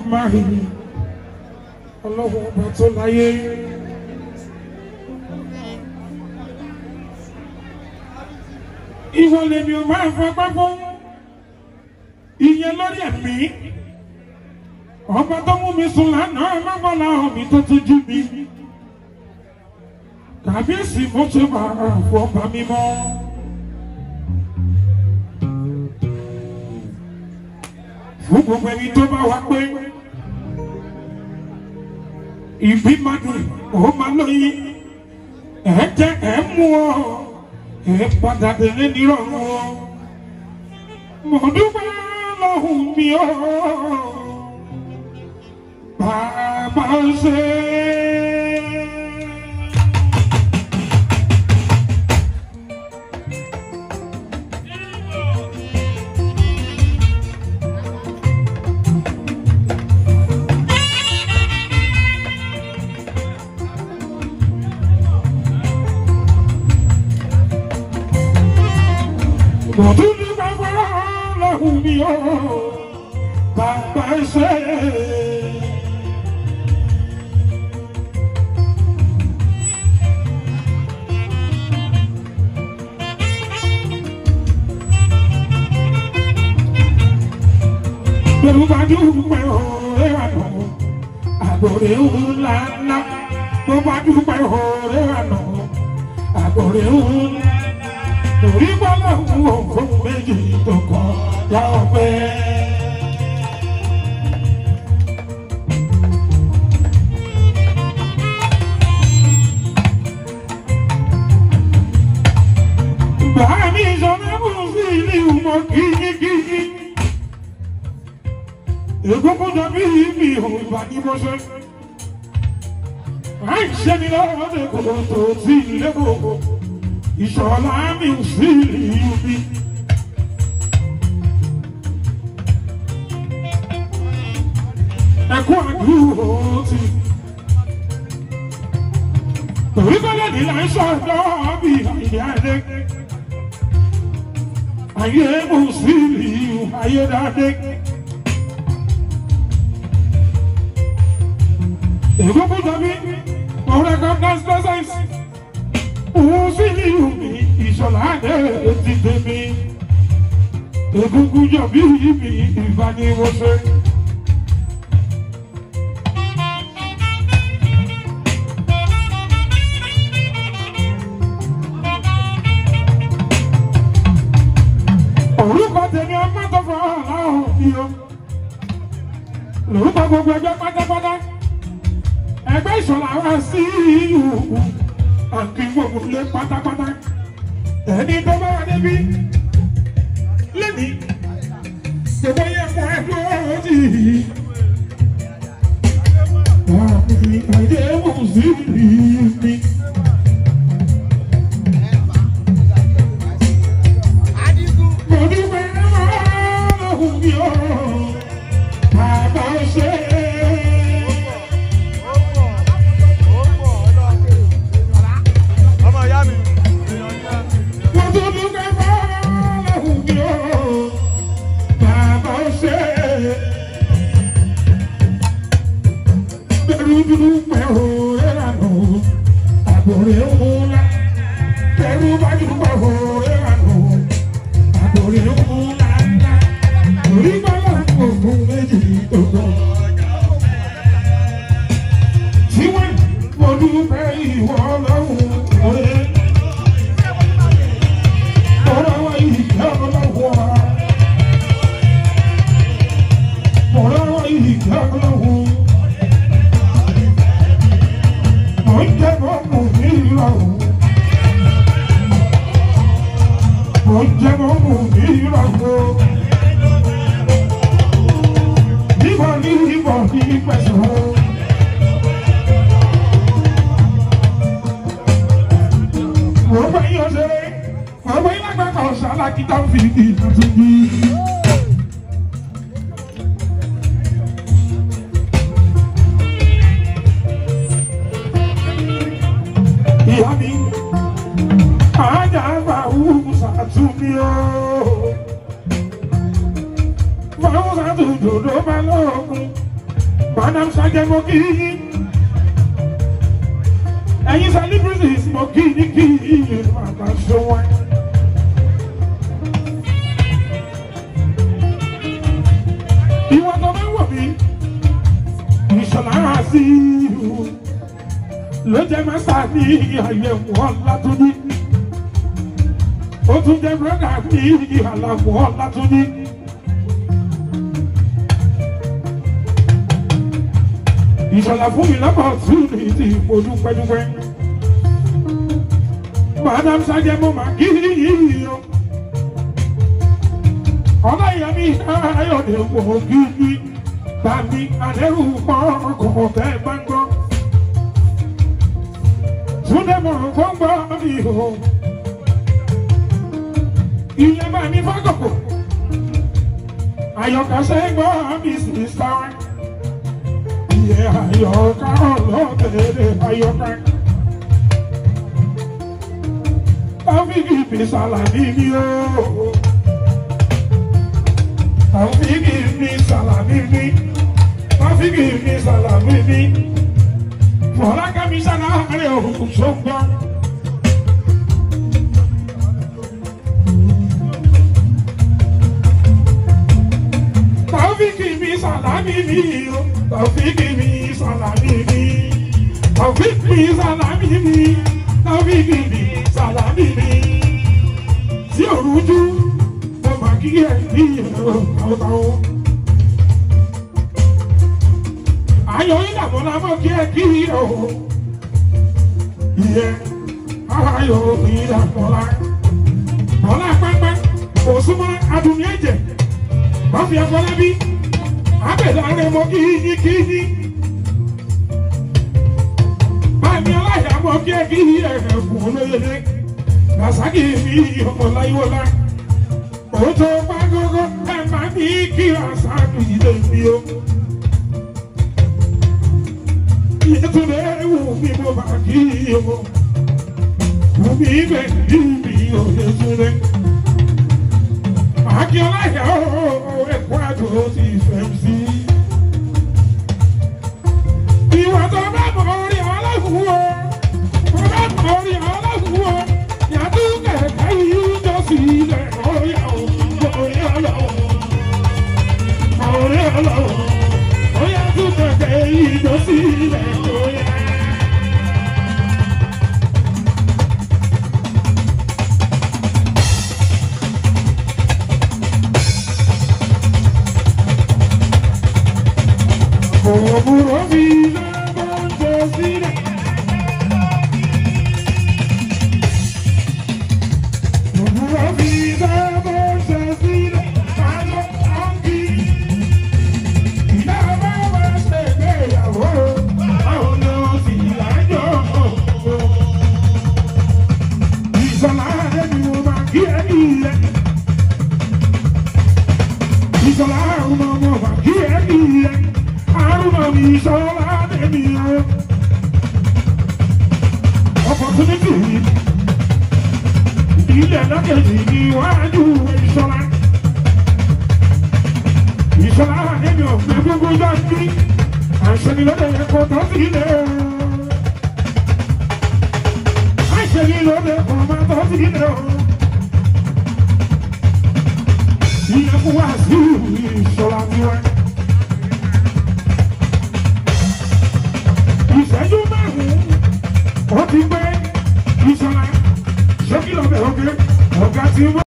Elédùmarè ọlọ́wọ́ ọba tó láyé. Ìwọ lèmi ò máa fọpá fún ìyẹn lórí ẹ̀mí. Ọba tó mú mi sùn lánàá lọ́gbọ́lá omi tó tún jú mi. Kàbíyèsí mo ṣe máa fọ ọba mímọ́. Fún gbogbo ẹni tó bá wá pé ìbí máa dùn ó máa lóyún ẹ̀ jẹ́ ẹ̀ mú ọ ẹ̀ padà délé nírọ̀rùn ọ. Mo dúpẹ́ lọ́hùn mi ọ́ bàbá ṣe. Mo dúpẹ́ lọ́hùn mi ọ́ bàbá ṣe. Yorùbá dúpẹ́ ọ̀rẹ́ àná, àgbòrè ńlá ńlá. Yorùbá dúpẹ́ ọ̀rẹ́ àná, àgbòrè ńlá. Torí bọ́lá ń wo fún méjì tó kọ́ yá ọpẹ́. Bàmí ìṣọ̀lá mú sí ilé ìmọ̀ kíkíkíkí. Egungun dàbí mi ò gbà ní bó ṣe. Àìṣẹ́ ni lọ́wọ́ ní kòtò tó ti ilé gbogbo. Ìṣọ̀lá mi ò sí ìlú mi. Ẹ̀kú àdúró ti. Torí kọ́lé ní là ń ṣọ̀dọ́ bí ìyá ẹ̀dẹ́. Ayé mo sí ìlú ayé dáadé. Egungun dàbí ọ̀rẹ́ governance presence. Òun sí ìlú mi ìṣọ̀lá ẹ̀dẹ́ ti tèmi. Egungun jọ bí mi ìbánimọ̀ṣẹ́. Orúkọ tèmi ọmọ tó fọ ọ̀hún ni o. Lórúkọ gbogbo ẹgbẹ́ pátápátá. Ẹgbẹ́ ìṣọ̀lá wa sí ìlú àǹkí gbogbo ilé pátápátá. Ẹni tó bá wà níbí lẹ́ni gbogbo yẹ fún ẹgbẹ́ òjì. Àmì àìdè mú sí ìlú mi. Mo dúpẹ́ lọ́hùn mi ọ́, bàbá ṣe é. ọmọ ìyá mi. Mo tún dúpẹ́ lọ́hùn mi ọ́, bàbá ṣe é. Bẹ́ẹ̀ni dúpẹ́ òwe lànà, àbòrè ńlá. Bẹ́ẹ̀ni bá dúpẹ́ òwe lànà, àbòrè ńlá ńlá. Orí bọ́lá ògùn méjì tó gbọ́. Tí wọ́n mo dúpẹ́ ìwọ lọ́hùn òye. Ọ̀rọ̀ wa ìjẹ́ ọlọ́wọ́. Ọ̀rọ̀ wa ìjẹ́ ọlọ́wọ́. Mo ń jẹ́ mọ́ mò ní ìrọ̀rùn. Mo ń jẹ́ mọ́ mò ní ìrọ̀rùn. Ìbọn ní ìbọn ní pẹ̀sán. Mo bá yín ọ̀sẹ̀, mo bá yín lágbàgbà ọ̀sẹ̀ alákìtà ń fi ìdí tuntun bí. Ìyá mi, àájà àgbà wúwo sàtúnmí o. Fáwọn sàtúndòdó bá lóògùn. Madam Sajẹ mo kí yín. Ẹ̀yin celebrities mo kí yín kí yín màmá ṣe wọ́n. Ìwọ tó bá wọ̀ mí, ìṣọ̀lá sí ìlú. Ló jẹ́ mẹ́ta ní àyẹ̀wò Ọlátúndí. Ó tún jẹ́ brọ́dà ní àlàmú Ọlátúndí. ìṣọ̀lá fún mi lọ́pọ̀ tún ní ti ipò dúpẹ́dúpẹ́. Madam Sajẹ mo máa kí yìí o. Ọ̀la ìyá mi ayọ̀dẹ̀ wò kí yí. Bàmí àdẹ́rù pọ̀ ọkọ̀ tẹ́ bá ń gbọ́. Túndé mọ̀ gbọ́ngbọ́ mi o. Ilé bá mi fọ́kọ̀kọ̀. Àyọ̀kà sẹ́gbọ́ mi sì sáwá iye àyọ̀ká ọlọ́tẹ̀lẹ̀ àyọ̀ká. Tàfíkì fi sàlàmì ní o. Tàfíkì fi sàlàmì ní. Tàfíkì fi sàlàmì ní. Fọlákẹ́mi sàlàmì òkú sọ́gbọ́n. Tàfíkì mi sàlámì mi o. Tàfíkì mi sàlámì mi. Tàfíkì mi sàlámì mi. Tàfíkì mi sàlámì mi. Tí òrùjú mo máa kí ẹ ní ìrọ̀ táwọ́táwọ́. Ayọ̀ ìdààmú la mọ̀ kí ẹ kí o. Ìyẹn ayọ̀ ìdààmú la. Bọ́lá pẹ́pẹ́ òsúnmọ́ adùnmí ẹ̀jẹ̀ báfi afọlábí abẹ́láre mọ kíyí kíyí bámi aláìyá mọ kí ẹ kíyí ẹ̀ẹ̀kùn olóyèlé làṣákì mi ọmọ láyíwọlá òótọ́ pàgọ́gọ́ ẹ máa ní kí àṣàkì ilé mi o. Yétúndé wù mí mo bá kí o wù mí bẹ̀ ní mi ò Yétúndé. Akíọ́lá yà ó ẹ̀kọ́ àjò ti fẹ́ sí. Ìwà tó bá mọ̀ orí ọlọ́fun o, tó bá mọ̀ orí ọlọ́fun o, yàtú kẹ̀kẹ́ yìí jọ sí ilẹ̀ orí ọ̀hún, orí ọlọ́hún, orí ọlọ́hún, ó yàtú kẹ̀kẹ́ yìí jọ sí ilẹ̀ orí ọ̀hún. Òwúrọ̀ mi lọ́wọ́ ń jẹ sílẹ̀. Òwúrọ̀ mi lọ́wọ́ ń jẹ sílẹ̀. Ayọ̀ ọ̀gì. Ìyá bá wá ṣègbéyàwó. Àwọn lọ sí ìlàjọ ọ̀gbọ̀n. Ìṣọ̀lá rẹ̀ ni mo máa kí ẹ ní ilẹ̀. Ìṣọ̀lá ọmọ ọmọ máa kí ẹ ní ilẹ̀ àrùnà mi sọ́lá dèmi o. Opportunity ilẹ̀ lọ́kẹ̀jì níwájú ìṣọ́lá. Ìṣọ́lá dèmi ò gbé gbogbo yọ sí. Àṣẹni lóde ẹ̀kọ́ tó sí ilé o. Àṣẹni lóde ẹ̀kọ́ máa tó sí ilé o. Ilẹ̀kùn wá sí ìṣọ́lá tiwọn. ìṣẹ́jú márùn-ún ó ti gbé ìṣọ́ra ṣé kí lọ́bẹ̀ ọ̀gá ọ̀gá ti wá.